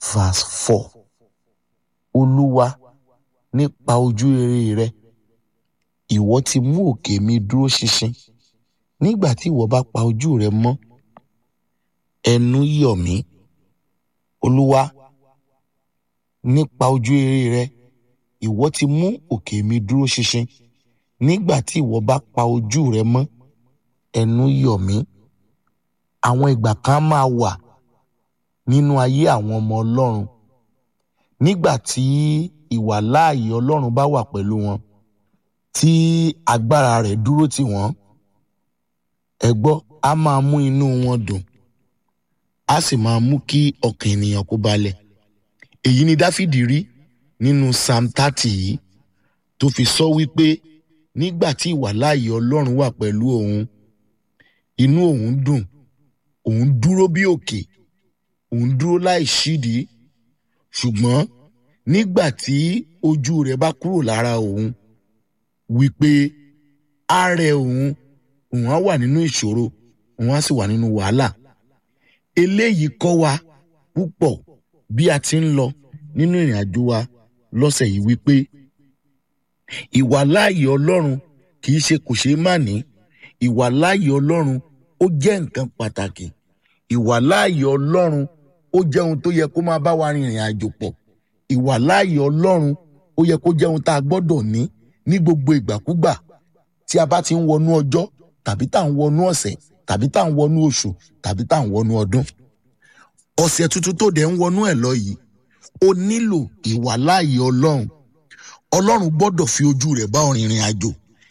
verse four olúwa nípa ojú rere rẹ ìwọ ti mú òkè mi dúró ṣinṣin nígbà tí ìwọ bá pa ojú rẹ mọ́ ẹnu yọ̀ mí olúwa nípa ojú rere rẹ ìwọ ti mú òkè mi dúró ṣinṣin nígbà tí ìwọ bá pa ojú rẹ mọ́ ẹnu yọ̀ mí àwọn ìgbà kan máa wà nínú ayé àwọn ọmọ ọlọ́run nígbà tí ìwàláàyè ọlọ́run bá wà pẹ̀lú wọn tí agbára rẹ̀ dúró tì wọ́n ẹ gbọ́ á máa mú inú wọn dùn á sì máa mú kí ọkàn ènìyàn kó balẹ̀ èyí ni dáfídì rí nínú psalm thirty yìí tó fi sọ wípé nígbà tí ìwàláàyè ọlọ́run wà pẹ̀lú òun inú òun dùn òun dúró bí òkè òun dúró láì ṣídìí ṣùgbọ́n nígbà tí ojú rẹ̀ bá kúrò lára òun wípé á rẹ òun òun á wà nínú ìṣòro òun á sì wà nínú wàhálà eléyìí kọ́ wa púpọ̀ bí a ti ń lọ nínú ìrìn àjò wa lọ́sẹ̀ yìí wípé ìwàláàyè ọlọ́run kì í ṣe kò ṣeé má ní ìwàláàyè ọlọ́run ó jẹ́ nǹkan pàtàkì ìwàláàyè ọlọ́run ó jẹ́ ohun tó yẹ kó máa bá wa rìnrìn àjò pọ̀ ìwàláàyè ọlọ́run ó yẹ kó jẹ́ ohun tá a gbọ́dọ̀ ní ní gbogbo ìgbàkúgbà tí a bá ti ń wọnú ọjọ́ tàbí tá à ń wọnú ọ̀sẹ̀ tàbí tá à ń wọnú oṣù tàbí tá à ń wọnú ọdún ọ̀sẹ̀ tuntun tó dẹ̀ ń wọnú ẹ̀ lọ yìí ó nílò ìwàláàyè ọlọ́run ọlọ́run gbọ́dọ̀ fi ojú rẹ̀ bá ọ rìnrìn àjò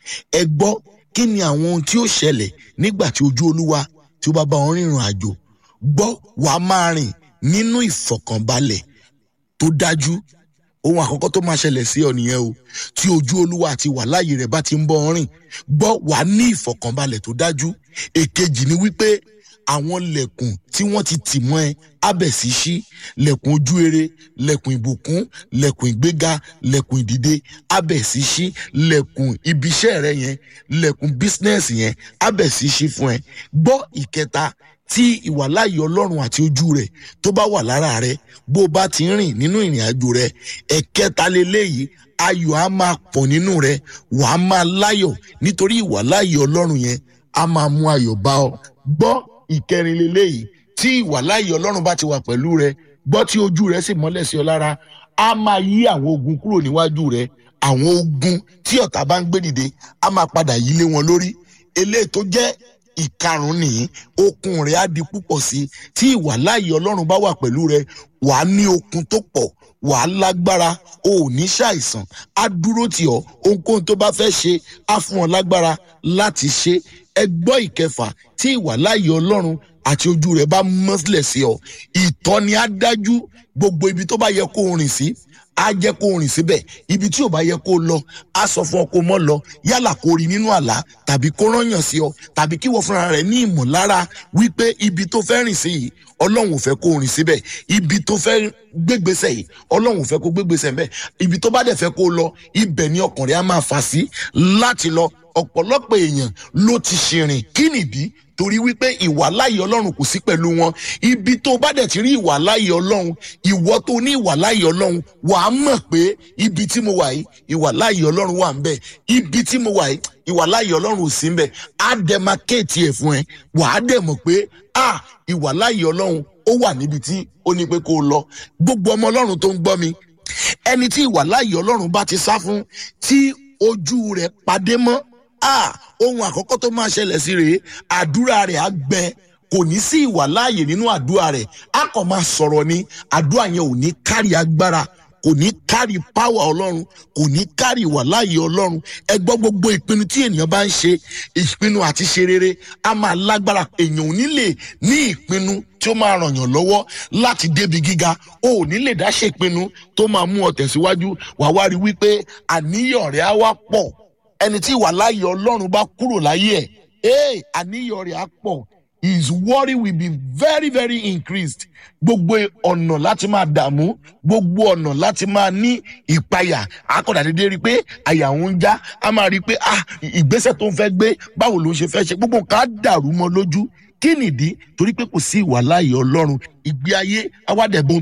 ẹ gbọ́ kí ni àwọn ohun tí ó ṣẹlẹ̀ nígbà tí ojú olúwa tí ó bá bá ọ rìnrìn àjò gbọ́ wàá máa rìn nínú ìfọ̀kànbalẹ̀ tó dájú ohun àkọ́kọ́ tó máa ṣẹlẹ̀ sí ọ nìyẹn o tí ojú olúwa àti wàláàyè rẹ̀ bá ti ń bọ́ ọ rìn gbọ́ wàá ní ìfọ̀kànbalẹ̀ tó dájú èkejì ni wípé àwọn lẹ̀kùn tí wọ́n ti tì mọ́ ẹ abẹ̀ sí ṣí lẹ̀kùn ojú rere lẹ̀kùn ìbùkún lẹ̀kùn ìgbéga lẹ̀kùn ìdìde abẹ̀ sí ṣí lẹ̀kùn ibiṣẹ́ rẹ yẹn lẹ̀kùn bísínẹ́sì yẹn abẹ̀ sí ṣí fún ẹ gbọ́ ìkẹta tí ìwàláyé ọlọ́run àti ojú rẹ̀ tó bá wà lára rẹ bó o bá ti ń rìn nínú ìrìn àjò rẹ ẹ̀kẹta leléyìí ayọ̀ á máa pọ̀ nínú rẹ wà á máa láyọ̀ nítorí ìwàláyé ọlọ́run yẹn á máa mú ayọ̀ bá ọ gbọ́ ìkẹrin leléyìí tí ìwàláyé ọlọ́run bá ti wà pẹ̀lú rẹ gbọ́ tí ojú rẹ sì mọ́lẹ̀ sí ọ lára á máa yí àwọn ogun kúrò níwájú rẹ àwọn ogun tí ọ̀tá bá ń gbé dìde á máa padà yí lé wọn lórí eléyìí tó jẹ́ ìkarùn nìyí okun rẹ á di púpọ̀ sí i tí ìwàláyé ọlọ́run bá wà pẹ̀lú rẹ wà á ní okun tó pọ̀ wà á lágbára o ò ní ṣàìsàn á dúró tì ọ́ ohunkóhun tó bá fẹ́ ṣe á fún ọ lágbára láti ṣe ẹ gbọ́ ìkẹfà tí ìwàláyé ọlọ́run àti ojú rẹ bá mọ́sílẹ̀ sí ọ ìtọ́ni á dájú gbogbo ibi tó bá yẹ kó o rìn sí á jẹ́ kó o rìn síbẹ̀ ibi tí ò bá yẹ kó o lọ á sọ fún ọ kó o mọ́ lọ yálà kó o rí nínú àlá tàbí kó rányàn sí ọ tàbí kí wọ́n fúnra rẹ̀ ní ìmọ̀lára wípé ibi tó fẹ́ rìn sí yìí ọlọ́run ò fẹ́ kó o rìn síbẹ̀ ibi tó fẹ́ gbégbèsè yìí ọlọ́run ò fẹ́ kó gbégbèsè mbẹ́ ibi tó bá dẹ̀ fẹ́ kó o lọ ibẹ̀ ni ọkàn rẹ̀ á máa fà sí láti lọ ọ̀pọ̀lọpọ̀ èèyàn ló ti ṣìrìn kí nìdí torí wípé ìwàláyé ọlọ́run kò sí pẹ̀lú wọn ibi tó bá dẹ̀ ti rí ìwàláyé ọlọ́run ìwọ tó ní ìwàláyé ọlọ́run wà á mọ̀ pé ibi tí mo wà yìí ìwàláyé ọlọ́run wà ń bẹ̀ ibi tí mo wà yìí ìwàláyé ọlọ́run ò sí ń bẹ̀ á dẹ̀ máa kéètì ẹ̀ fún ẹ wà á dẹ̀ mọ̀ pé à ìwàláyé ọlọ́run ó wà níbi tí ó ní pé kó o lọ gbogbo ọmọ ọlọ́run tó ń gbọ́ mi ẹni tí ìwàláyé ọlọ́run bá ti sá fún tí ojú rẹ̀ padé mọ́ ah ohun àkọ́kọ́ tó máa ṣẹlẹ̀ sí rèé àdúrà rẹ̀ á gbẹ kò ní sí ìwà láàyè nínú àdúrà rẹ̀ á kàn máa sọ̀rọ̀ ni àdúrà yẹn ò ní kárí agbára kò ní kárí páwà ọlọ́run kò ní kárí ìwà láàyè ọlọ́run ẹ gbọ́ gbogbo ìpinnu tí ènìyàn bá ń ṣe ìpinnu àti ṣe rere á máa lágbára èèyàn ò ní lè ní ìpinnu tí ó máa ràn yàn lọ́wọ́ láti débi gíga o ò ní lè dá ṣe ìpinnu tó máa mú ọ tẹ̀síwájú wàá wá rí wípé àníyàn rẹ̀ á wá pọ̀ ẹni tí ìwà láàyè ọlọ́run bá kúrò láyé ẹ̀ ee àníyàn rẹ̀ á pọ̀ his worry will be very very increased gbogbo ọ̀nà láti máa dààmú gbogbo ọ̀nà láti máa ní ìpayà akọ̀dà dédé rí i pé àyà òun ń já a máa rí i pé ah ìgbésẹ̀ tó ń fẹ́ gbé báwo ló ń ṣe fẹ́ ṣe gbogbo nǹkan á dàrú mọ́ lójú kí nìdí torí pé kò sí ìwà láàyè ọlọ́run ìgbé ayé awádẹ́bọ̀n